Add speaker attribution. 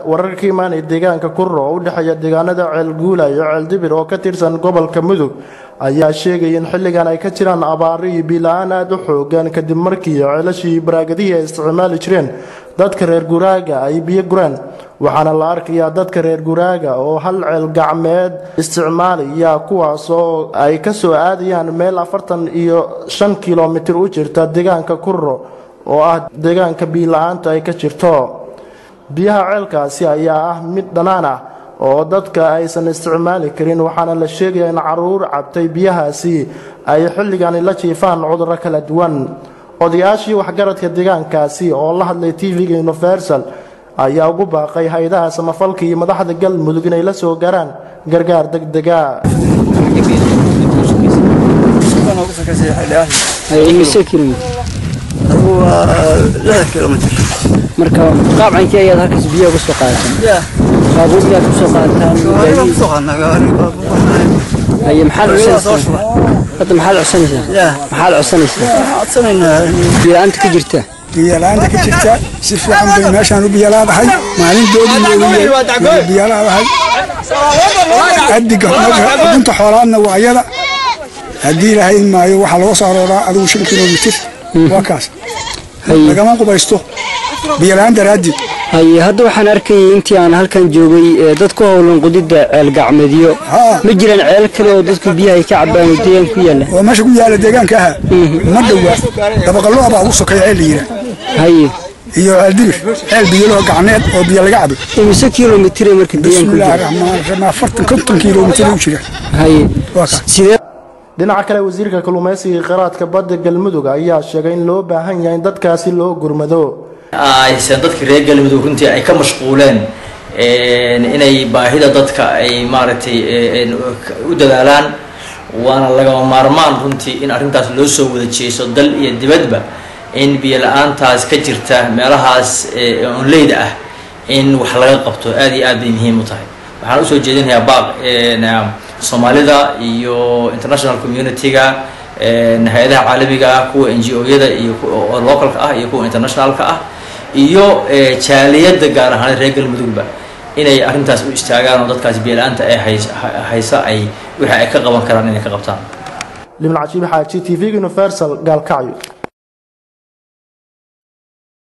Speaker 1: wararka ka imaanaya deegaanka kurro oo u dhexeeya deegaanada ceelguula iyo ceeldibir oo ka tirsan gobolka mudug ayaa sheegaya in xilligan ay ka jiraan abaaro iyo biila-aan aada u xoogan kadib markii ceelashii baraagadihii ay isticmaali jireen dadka reer guraaga ay biyo gureen waxaana la arkayaa dadka reer guraaga oo hal ceel gacmeed isticmaalaya kuwaas oo ay ka soo aadayaan meel afartan iyo shan kilomitir u jirta deegaanka kurro oo ah deegaanka biila-aanta ay ka jirto biyaha ceelkaasi ayaa ah mid dhanaan ah oo dadka aysan isticmaali karin waxaana la sheegaya in caruur cabtay biyahaasi ay xilligani la jiifaan cudurro kala duwan odayaashii waxgaradka deegaankaasi oo la hadlay tv-ga universal ayaa ugu baaqay hay-adaha samafalka iyo madaxda galmudug inay la soo garaan gargaar degdega
Speaker 2: marka qaabcankii ayaad halkaas biyaha uga soo qaadataan baabuur miyaad kusoo qaadataan haye maxaad codsanaysaa hadda maxaad codsanaysaa maxaad codsanaysaa biyo-la'aanta ka jirta
Speaker 3: biyalaanta ka jirta si fiican bay meeshaan u biyalaadahay maalintoodii biyalaadahay adiga xubinta xoolaadna waa ayada haddii ilaahay maayo waxaa laga soo arooraa adigu shan kilomitir waa kaas lagama qubaysto biyola-aan daraaddeed
Speaker 2: haye hadda waxaan arkayay intii aan halkan joogay ee dad ku howlan qudidda ceel gacmeedyo ma jiraan ceel kale oo dadku biyaha ay ka cabaan oo deegaan ku yaalla
Speaker 3: oo meesha ku yaalla deegaanka aha ma dhowaa dabaqallo abaa ugu sokeeya ceel la yidhaah
Speaker 2: haye
Speaker 3: iyo ceeldibir ceel biyoloo gacmeed oo biyo laga cabo
Speaker 2: imise kilomitire marka deegaanku
Speaker 3: bismillaahi raxmaan raxiim afartan konton kilomitir u jira
Speaker 2: haye
Speaker 3: waa kaas
Speaker 2: sidee
Speaker 1: dhinaca kale wasiirka kalluumaysiga iyo kheyraadka badda galmudug ayaa sheegay in loo baahan yahay in dadkaasi loo gurmado
Speaker 4: aysan dadkii reer galmudug runtii ay ka mashquuleen inay baahida dadka ay maaragtay u dadaalaan waana lagama maarmaan runtii in arrintaas loo soo wada jeeso dal iyo dibadba in biyo la-aantaas ka jirta meelahaas onleyda ah in wax laga qabto aada iyo aad bay muhiim u tahay waxaan usoo jeedinayaa baaq soomaalida iyo international community-ga hay-adaha caalamiga ah kuwa n g o-yada iyo oo localka ah iyo kuwa internationalka ah iyo jaaliyadda gaar ahaan reer galmudugba inay arrintaas u istaagaan oo dadkaas biyo-la-aanta ee haysa ay wixii ay ka qaban karaan inay ka qabtaan
Speaker 1: libn cajiib xaaji t v universal gaalkacyo